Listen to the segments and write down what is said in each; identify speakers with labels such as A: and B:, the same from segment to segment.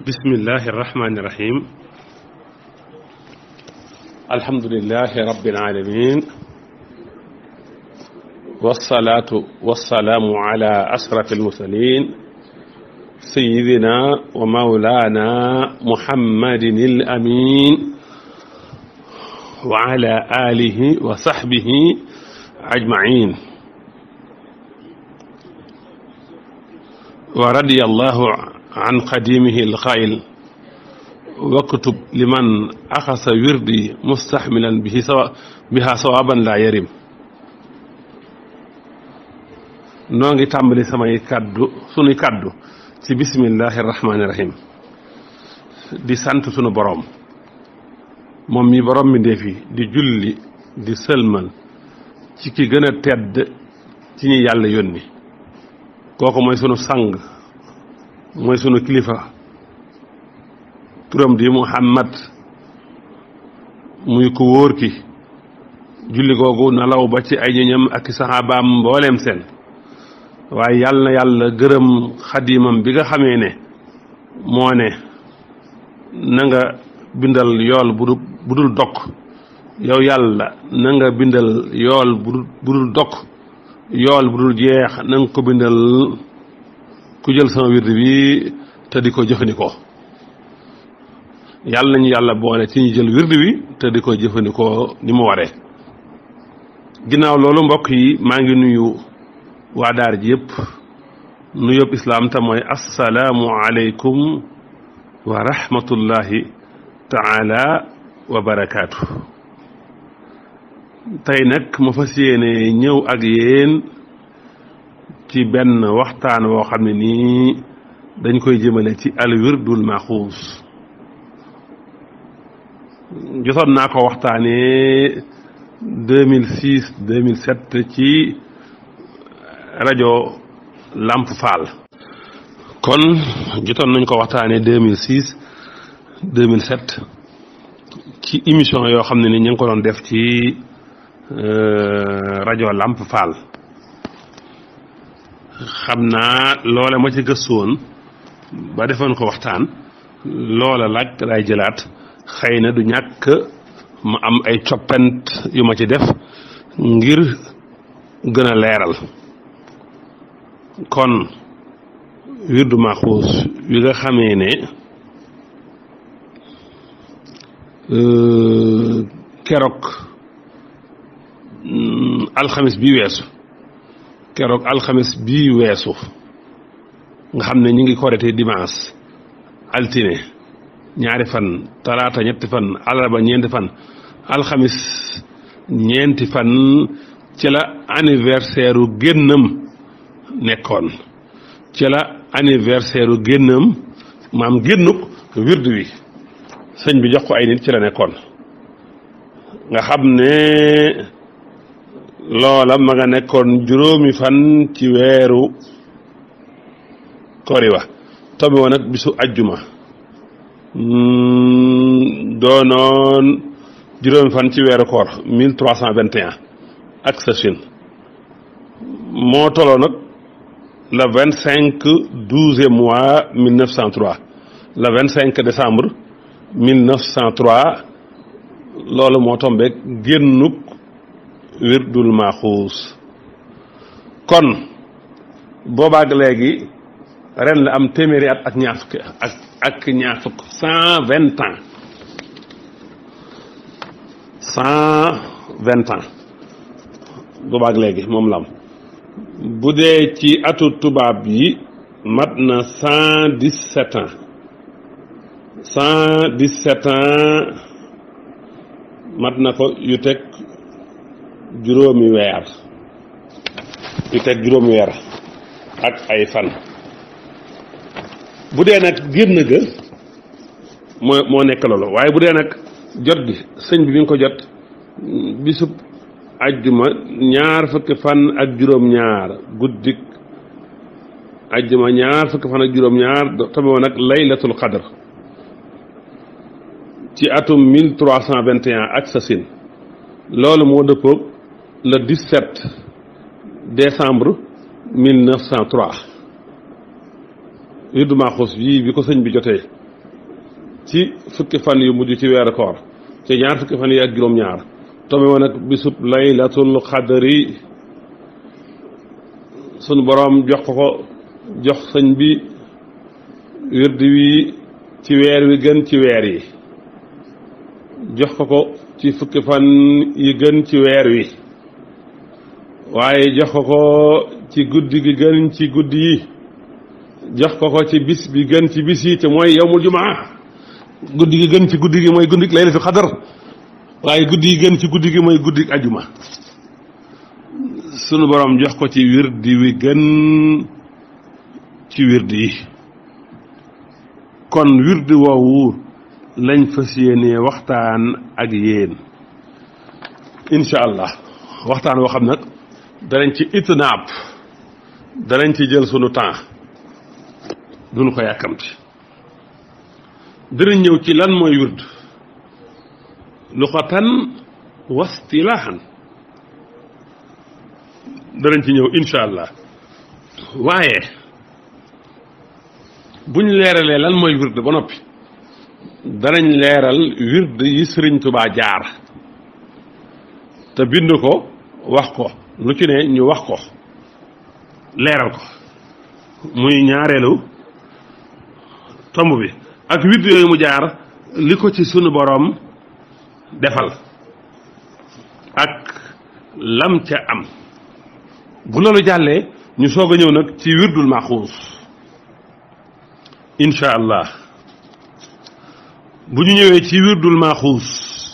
A: bismillahi irrahmani irrahim alhamdulilahi rabbil alamin wasalaatu wasalaamu ala ashraf almursalin sayidina wa maulana muhammadin al amin wa ala alihi wa sahbihi ajmain wa radiyallahu an qadimihi alqail waktub liman axasa wirdi mustaxmilan bihi sawa biha sawaban la yarim noo ngi tàmbali samay kàddu sunuy kàddu ci bismillahi rahmaani rahim di sant sunu boroom moom mi boroom mi ndeefi di julli di sëlmal ci ki gën a tedd ci ñi yàlla yónni kooku mooy sunu sang mooy sunu kilifa turam di muhammad muy ku wóor ki julli googu na law ba ci ay ñoñam ak i saxaabaam mbooleem seen waaye yàlla na yàlla gërëm xadimam bi nga xamee ne moo ne na nga bindal yool bu bu dul dokk yow yàlla na nga bindal yool bu dul dokk yool bu dul jeex na nga ko bindal ku jël sama wird bi te di ko jëfandikoo yàlla nañu yàlla boole ci ñu jël wird bi te di ko jëfandikoo ni mu waree ginnaaw loolu mbokk yi maa ngi nuyu waa daar ji yëpp nu yëpp islaam te mooy assalaamu aleykum wa rahmatullahi taala wa barakaatu tey nag ma fas yéene ñëw ak yéen ci benn waxtaan woo xam ne nii dañ koy jëmale ci al wirdul maxuus jotoon naa ko waxtaanee deux mille six deux mille sept ci rajo Lamp Fall kon jotoon nañ ko waxtaanee deux mille six deux mille sept ci émission yoo xam ne ni ñu ngi ko doon def ci rajo Lamp Fall xam naa loola ma ci gëstu woon ba defoon ko waxtaan loola laaj lay jëlaat xëy na du ñàkk ma am ay coppent yu ma ci def ngir gën a leeral kon wirdu maxuus wi nga xamee ne keroog alxamis bi weesu keroog alxames bii weesu nga xam ne ñu ngi korite dimanche altine ñaari fan talaata ñetti fan alarba ñeenti fan alxamis ñeenti fan ci la anniversaire u génnam nekkoon ci la anniversaire u génnam maam génnuk wird wi sëñ bi jox ko ay nit ci la nekkoon nga xam ne loola ma nga nekkoon juróomi fan ci weeru koriwa tobi woon ak bisu ajjuma doonoon juróomi fan ci weeru koor mille trois cent vingt et un ak sa Chine moo toloo nag le vingt cinq douzième mois mille neuf cent trois le vingt cinq décembre mille neuf cent trois loolu moo tombeek génnuk wirdul maxuus kon boobaag léegi ren la am téeméeri at ak ñaar fukki ak ak ñaar fukk cent vingt ans cent vingt ans boobaag léegi moom la am bu dee ci atu tubaab yi mat na cent dix sept ans cent dix sept ans mat na ko yu teg juróomi weer yu teg juróomi weer ak ay fan bu dee nag génn ga moo moo nekk loolu waaye bu dee nag jot gi sëñ bi bi nga ko jot bisub ajjuma ñaar fukki fan ak juróom-ñaar guddik ajjuma ñaar fukki fan ak juróom-ñaar tobe woon nag laylatul qadr ci atum mille trois cent vingt et un ak sa sin loolu moo dëppoog le 17 décembre 1903 wirdu Maaxuus bii bi ko sëñ bi jotee ci fukki fan yu mujj ci weeru koor ci ñaar fukki fan yi ak juróom-ñaar tombe woon ak bisub laylatul xadri sunu boroom jox ko ko jox sëñ bi wird wi ci weer wi gën ci weer yi jox ko ko ci fukki fan yi gën ci weer wi waaye jox ko ko ci guddi gi gën ci guddi yi jox ko ko ci bis bi gën ci bis yi te mooy yowmul jumaa guddi gi gën ci guddi gi mooy guddi laylatul xadar waaye guddi gi gën ci guddi gi mooy guddi ajuma sunu borom jox ko ci wirdi wi gën ci wirdi yi kon wirdi woowu lañ fas yéenee waxtaan ak yéen incha allah waxtaan woo xam nag danañ ci itnaab danañ ci jël sunu temps duñu ko yàkkamti dinañ ñëw ci lan mooy wird luxatan wastilaahan danañ ci ñëw incha allah waaye buñ leeralee lan mooy wird ba noppi danañ leeral wird yi sëriñ tubaa jaar te bind ko wax ko lu ci ne ñu wax ko leeral ko muy ñaareelu tomb bi ak wird yooyu mu jaar li ko ci sunu boroom defal ak lam ca am bu loolu jàllee ñu soog a ñëw nag ci wirdul maxuus incha allah bu ñu ñëwee ci wirdul maxuus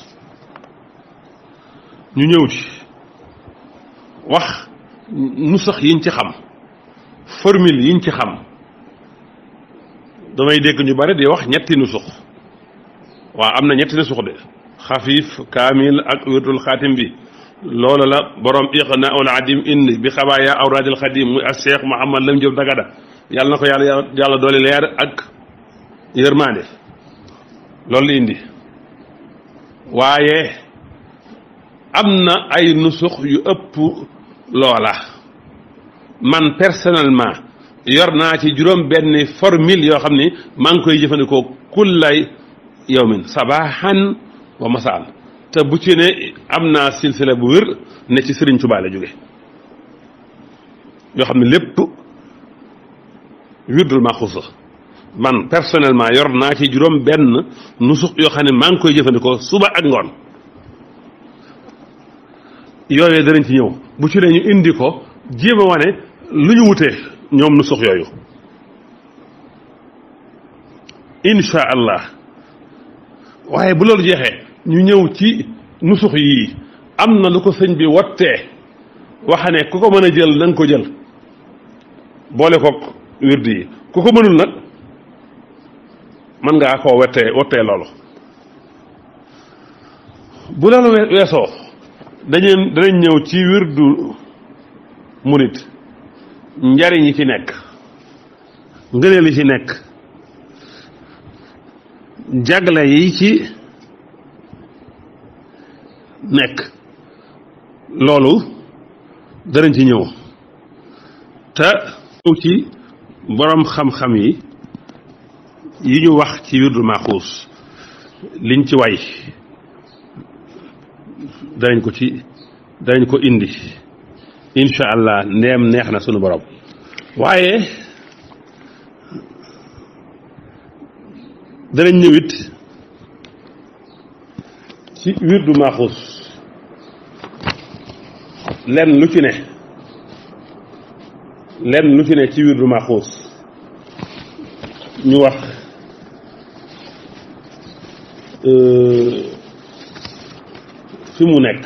A: ñu ñëw ci wax nu sax yiñ ci xam formule yiñ ci xam damay dégg ñu bari di wax ñetti nusux waaw am na ñetti nusux de xafiif kaamil ak wirdul xaatim bi loolu la borom iqna ul adim indi bi xabaaya awraadil xadim muy ak cheikh Mouhamad Lam Diop Dagada yàlla na ko yàlla yàlla doole leer ak yërmaande loolu la indi waaye am na ay nusux yu ëpp loola man personnellement yor naa ci juróom benn formule yoo xam ni maa ngi koy jëfandikoo kullay yawmin sabahan wa masaan te bu ci ne am naa silsila bu wér ne ci Sëriñ Tuubaa la jóge yoo xam ne lépp wirdul maxuusa man personnellement yor naa ci juróom benn nusux yoo xam ne maa ngi koy jëfandikoo suba ak ngoon yooyee danañ ci ñëw bu ci ne ñu indi ko jéem a wane lu ñu wutee ñoom nusux yooyu insha allah waaye bu loolu jeexee ñu ñëw ci nusux yii am na lu ko sëñ bi wottee waxa ne ku ko mën a jël na nga ko jël boole kook wirdi yi ku ko mënul nag mën ngaa koo wettee wottee loolu bu loolu weesoo dañu danañ ñëw ci wirdu murit njariñ yi ci nekk ngëneel yi ci nekk jagle yi ci nekk loolu danañ ci ñëw te ñëw ci boroom xam-xam yi yi ñu wax ci wirdu maxuus liñ ci way danañ ko ci danañ ko indi incha allah ndeem neex na sunu borom waaye danañ ñëwit ci wirdu maxuus lenn lu ci ne lenn lu ci ne ci wirdu maxuus ñu wax fi mu nekk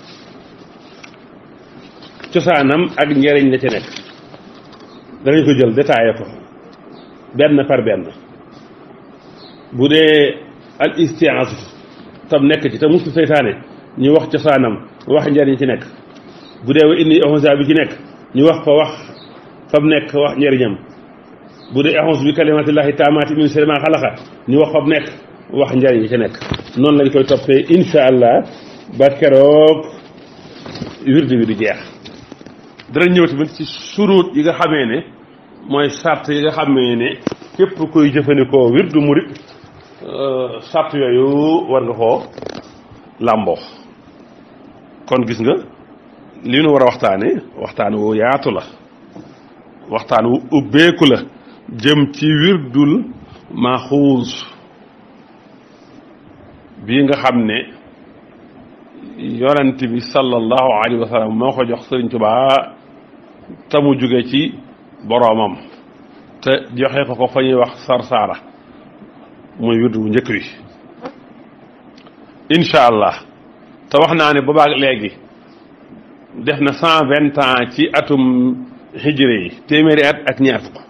A: cosaanam ak njariñ la ci nekk danañ ko jël détaillé ko benn par benn bu dee al istiaas tam nekk ci te mustu seytaane ñu wax cosaanam wax njariñ ci nekk bu dee wa indi ahonsa bi ci nekk ñu wax ko wax fam nekk wax njariñam bu dee ahons bi kalimatillahi taamaati min sharri maa xalaqa ñu wax fam nekk wax njariñ yi ci nekk noonu lañ koy toppee insha allah ba keroog wirdi wi di jeex danañ ñëw tamit ci suruut yi nga xamee ne mooy sart yi nga xamee ne képp koy jëfandikoo wirdu murit sàrt yooyu war nga koo làmboo kon gis nga li nu war a waxtaane waxtaan wu yaatu la waxtaan wu ubbeeku la jëm ci wirdul maxuus bii nga xam ne yonent bi sallallahu alayhi wa sallam moo ko jox Sëriñ Tuubaa te mu jóge ci boroomam te joxe ko ko fa ñuy wax sarsaara muy wirdu bu njëkk wi incha allah te wax naa ne boobaag léegi def na cent vingt ans ci atum hijri yi téeméeri at ak ñaar fukk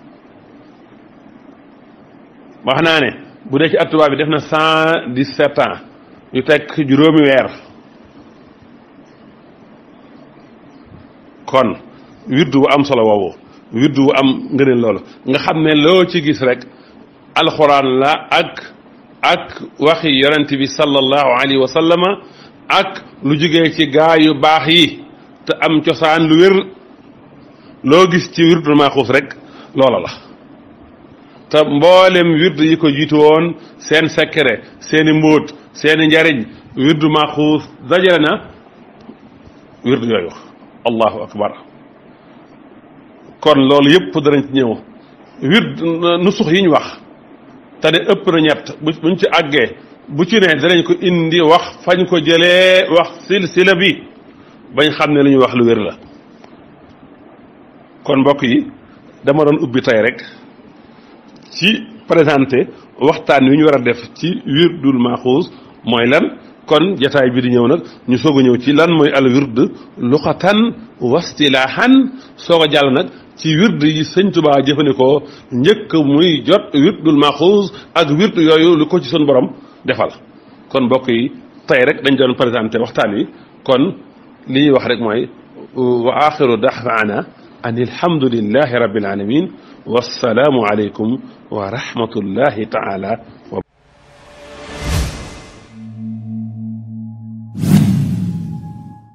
A: wax naa ne bu dee ci at tubaab bi def na cent dix sept ans yu teg juróomi weer kon wirdu bu am solo woowu wirdu bu am ngëneel loolu nga xam ne loo ci gis rek alxuraan la ak ak waxi yonent bi sallallahu alayhi wa sallama ak lu jógee ci gaa yu baax yi te am cosaan lu wér loo gis ci wirdu maaxuus rek loola la te mboolem wirdu yi ko jiitu woon seen secret seeni mbóot seeni njariñ wirdu maaxuus dajale na wirdu yooyu allahu akbar kon loolu yëpp danañ ci ñëw wird nusux yi ñu wax te ne ëpp na ñett buñ ci àggee bu ci ne danañ ko indi wax fañ ko jëlee wax silsila bi bañ xam ne li ñuy wax lu wér la kon mbokk yi dama doon ubbi tey rek ci présenté waxtaan wi ñu war a def ci wirdul maxuus mooy lan kon jataay bi di ñëw nag ñu soog a ñëw ci lan mooy al wird luqatan wastilaahan soog a jàll nag ci wird yi sëñ Tuubaa jëfandikoo njëkk muy jot wirdul maxuus ak wird yooyu lu ko ci sun borom defal kon mbokk yi tey rek dañ doon présenté waxtaan wi kon li ñuy wax rek mooy wa axiru daxwaana an alhamdulillahi rabbil alamin wassalaamu aleykum wa rahmatullahi taala